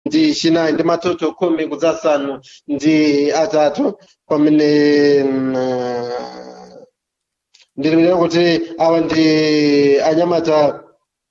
ndi chinayi ndi matoto khumi kudzasanu ndi atatu pamene mm, ah, ndilipira kuti awa ndi anyamata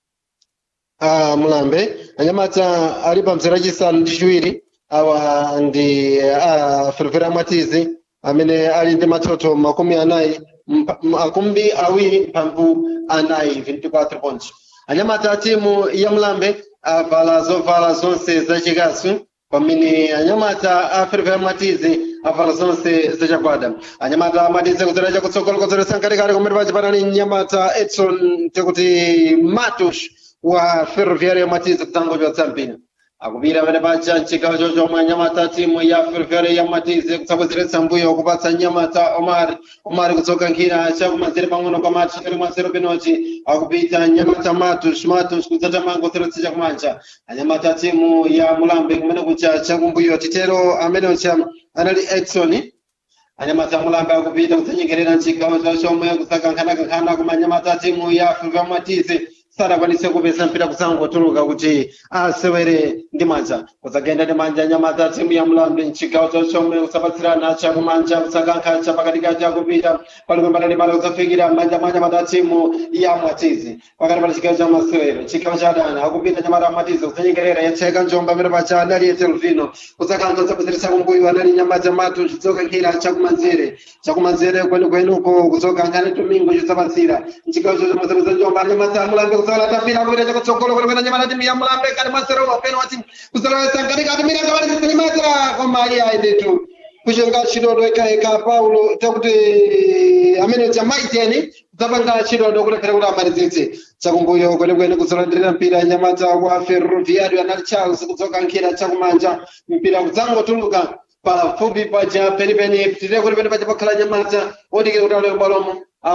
a mulambe anyamata ali pa mzere achisanu ndi chiwiri awa ndi a ferefere mwatizi amene ali ndi matoto makumi anayi mpa- makumi awiri mphambu anayi 24 points anyamata a timu ya mulambe avala zovala zonse zachikasu pamene anyamata a ferefere mwatizi avala zonse zachagwada anyamata amatize kudzera chakutsogolo kudzera sankalikali kumene pachipanani nyamata edson tekuti matos wa ferroviária matize kutangochotsa mpira akupira pene paja mchigawo chochomwe anyamata timu ya ferroviária ya matize kutsabwezeretsa mbuyo kupatsa nyamata omar omar kudzoka nkhira chakumanzere pang'ono kwa macho kali mwanzero penoti akupita nyamata matos matos kudzatamanga kutseretsa chakumanja anyamata timu ya mulambe kumene kucha chakumbuyo titero amene ucha anali edson anyamata mulambe akupita kudzanyengerera mchigawo chochomwe kusakankhanakankhana kuma anyamata timu ya ferroviária matize sadakwanise kupeza mpira kusangotuluka kuti asewere ndi manja kusagenda ndi manja nyamata timu ya mulambe mchigawo chochomwe kusapatsirana chakumanja kusakankha chapakatikati akupita palikwembatani pala kusafikira manja mwa nyamata timu ya mwatizi pakati pa chigawo cha masewero chigawo cha adani akupita nyamata mwatizi kusanyengerera yatseka njomba pamene pacha anali etelvino kusakankha kusapezeresa kumbuyo anali nyamata matu chidzoka nkhira chakumanzere chakumanzere kwenikwenuko kuzokankhani tumingo chisapatsira mchigawo chochomwe njomba nyamata mulambe kuzola tapira kupita chakutsogolo kwenikweni nyamata timu ya mulambe kati masero apeno wati kuzola sankatika timira kabali sisilimatra koma iye ayendetu kuchenga chidodo ekaeka paulo takuti amene chamaiteni dzapanga chidodo kulephera kuti amalizitse chakumbuyo kwenekwene kuzolandirira mpira nyamata wa ferroviario anali charles kudzoka nkhira chakumanja mpira kudzangotuluka pafupi paja penipeni titire kuti pene paja pakhala nyamata odikira kuti alero bwalomo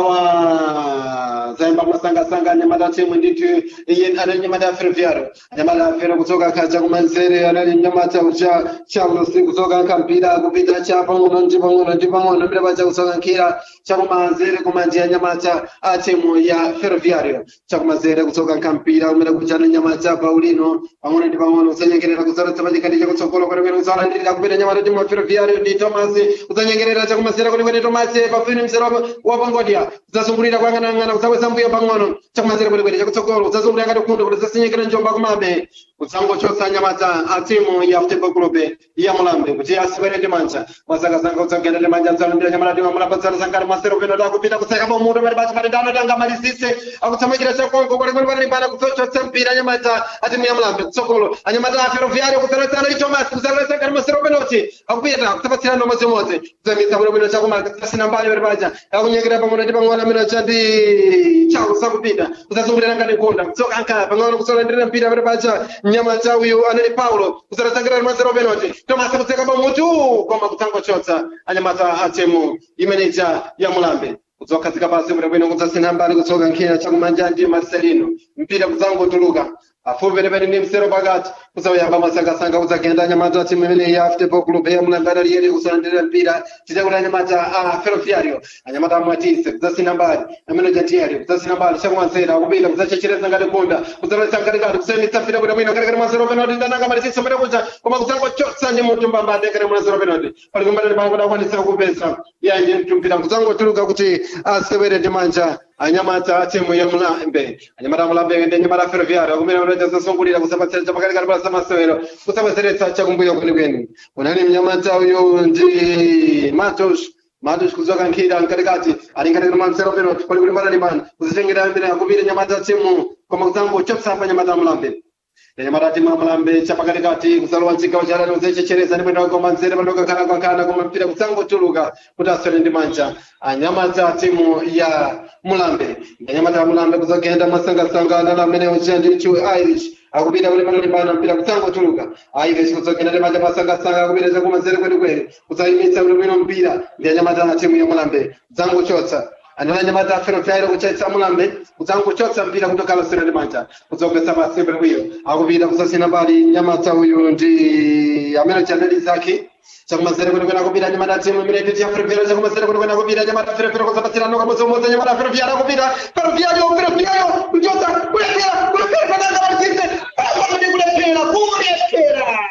awa zaimba masangasanga nyamata timu nditu iye anali nyamata ya ferroviario nyamata ya fero kudzoka nkha chakumanzere anali nyamata ucha charles kudzoka nkha mpira kupita cha pang'ono ndi pang'ono ndi pang'ono mpira paja kudzoka nkhira chakumanzere kumanja ya nyamata a timu ya ferroviario chakumanzere kudzoka nkha mpira umene kuchana nyamata paulino pang'ono ndi pang'ono kusanyengerera kudzoletsa pachikati chakutsogolo kwenekwene kudzalandirira kupita nyamata timu ya ferroviario ndi thomas kudzanyengerera chakumanzere kwenekwene thomas pafini mzere wa pangodya kudzasungulira kuyang'anayang'ana kudzabweza mbuyo pang'ono chakumanzere kwenekwene chakutsogolo kudzasungulira ngati kundo kuti zasinyengerera njomba kumabe kudzangochotsa nyamata a timu ya futebol club ya mulambe kuti asewere ndi manja mwazakazanga kudzagenda ndi manja mzalumbira nyamata timu amulapatsana sankari masero peno dakupita kuseka pamutu pali basi pali ndano tanga malizise akutsamikira chakonko kwenekwene pali pana kudzachotsa mpira nyamata a timu ya mulambe kutsogolo anyamata a ferroviario kudzaletsana ndi thomas kudzaletsana sankari masero penoti akupita kutsapatsirana nomodzimodzi kudzamisa bwinobwino chakumanga kudzasina mbali pali paja akunyekera pang'ono ndi pang'ono amene chati chawo sakupita kusasungulira ngati kunda kutsoka ankhala pang'ono kusolandirira mpira pali paja mnyama cha uyu anali paulo kusalasangirira mazero penoti thomas kutseka pamutu koma kudzangochotsa anyamata a timu imeneja ya mulambe kudzokhazika pasi bwinobwino kudzasina mbali kutsoka nkhira chakumanja ndi marcelino mpira kudzangotuluka afupi penepene ndi msero pakati kudzayamba masangasanga kudzagenda anyamata timu imene ya futebol club ya mulambe analiyeri kusalandirira mpira titakuti anyamata a ferroviario anyamata amwatise kudzasina mbali amene jatiari kudzasina mbali chakumanzera akupita kudzachechereza ngati kunda kudzalesa ngatikati kusayimitsa mpira bwinobwino katikati mazero penoti ndananga malisisa pene kuja koma kudzangochotsa ndi mutu mbambande kati mazero penoti pali kumbatani pano kuti akwanisa kupesa yanje mtumpira kudzangotuluka kuti asewere ndi manja anyamata a timu ya mulambe anyamata a mulambe ndi anyamata a ferroviario kumene unoita zasungulira kusapatsira chapakatikati pa zamasewero kusapatseretsa chakumbuyo kwenikweni unali mnyamata uyu ndi matos matos kudzoka nkhira mkatikati ali nkatikati mwa msero peno pali kuti mbatani pano kuzitengera mbere akupita nyamata a timu koma kudzangochotsa nyamata a mulambe nyamata timu ya mulambe chapakatikati kusalowa mchigawo cha dani kuzechechereza ndi mwendo koma nzere pandoka kana kankana koma mpira kudzangotuluka kuti aswere ndi manja anyamata timu ya mulambe anyamata ya mulambe kuzogenda masangasanga anala amene ucha ndi chu irish akupita kuti panali pano mpira kudzangotuluka irish kuzogenda ndi manja masangasanga akupita chakumanzere kwenikweni kudzayimitsa bwinobwino mpira ndi anyamata a timu ya mulambe kudzangochotsa anala nyamata ferroviario kuchaitsa mulambe kudzangochotsa mpira kutokhala sere ndi manja kudzogesa pasi bwinobwino akupita kusasina mbali nyamata uyu ndi amene chaneli zake chakumanzere kwenikweni akupita nyamata timu imene iti ya ferroviario chakumanzere kwenikweni akupita nyamata ferroviario kuzapatsira noka modzimodzi nyamata ferroviario akupita ferroviario ferroviario kuchotsa kulephera kulephera pananga malisise pano ndi kulephera kulephera